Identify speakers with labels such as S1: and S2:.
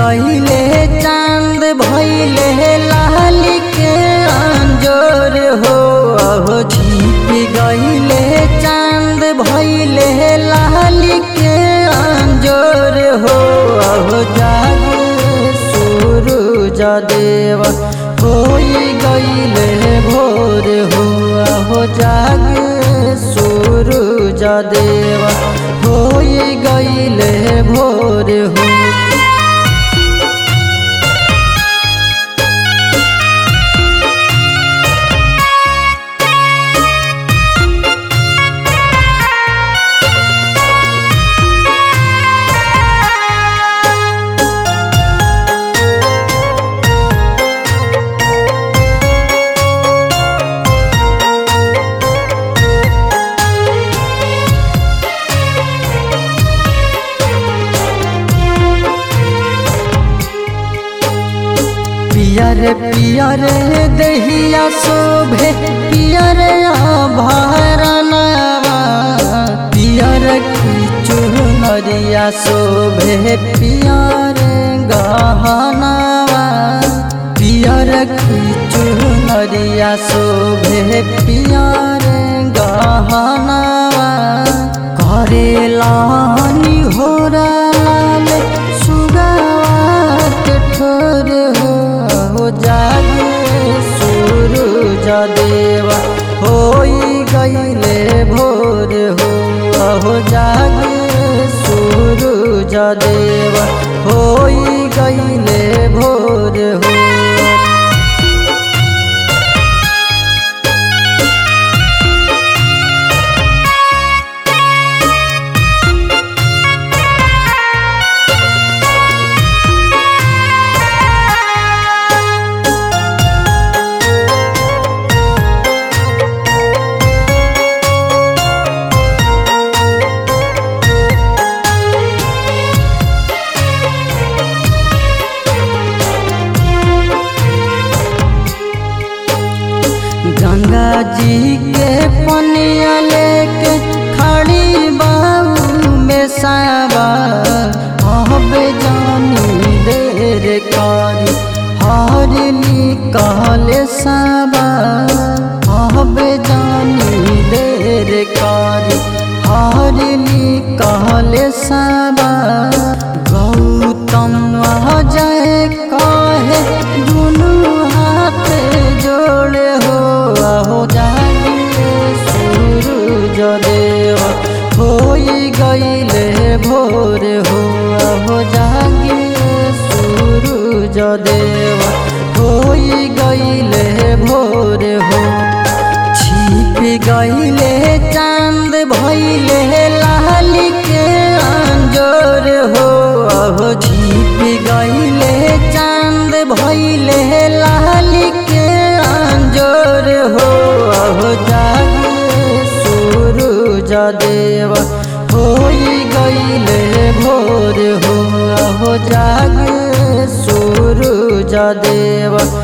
S1: गईले चांद भइले लाली के अंजोर हो अहो छिप गईले चांद भइले लाली के अंजोर हो अहो जाग सूरज देव होई गईले भोर हो अहो जाग सूरज देव होई गईले भोर हो पियर पियर दहिया शोभे पियर आभरणवा पियर खींचू नरिया शोभे पियर गहनवा पियर खींचू नरिया शोभे पियर गहनवा करेला हो लाल सुगावा के ठोर हो हो जागे सूरज देवा होई गईले भोर हो हो जागे सूरज देवा होई गईले भोर हो गंगा जी के पनिया लेके खड़ी बाबू में साबा हबे जानी देर कारी हर निकाले साबा हबे जानी देर कारी हर निकाले साबा गौतम जय कहे दुनू हाथ जोड़े हो हो जागे सूरज देव होई गईले भोर हो हो जागे सूरज देव होई गईले भोर हो छिप गईले चांद भइले लाली के अंजोर हो हो छिप गईले चांद भइले लाली के अंजोर हो हो जागे सूरज देव होई गईले भोर हो हो जागे सूरज देव